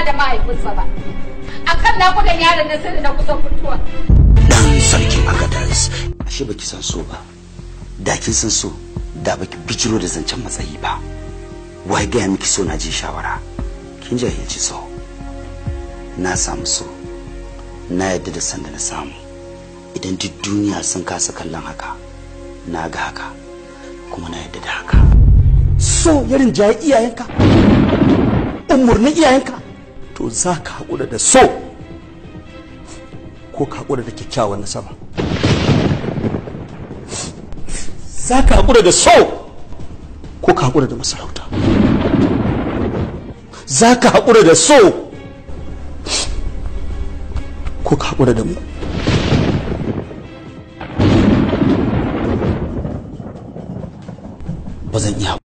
da mahaifinsa ba akan nakudan yaron nan sai da na kusan fituwa dan sarkin agadas ashe baki san so ba da kin san so da baki bijiro da zancen matsayi ba wai gaya miki so na ji shawara kin jahilci so na samu so na yadda da sanda na samu idan duk duniya sun kasa kallon haka na ga haka kuma na yadda da haka so ya rinjaye iyayenka umarnin iyayenka to za ka haƙura da so ko ka haƙura da kyakkyawan nasaba za ka haƙura da so ko ka haƙura da masarauta za ka haƙura da so ko ka haƙura da mu ba zan iya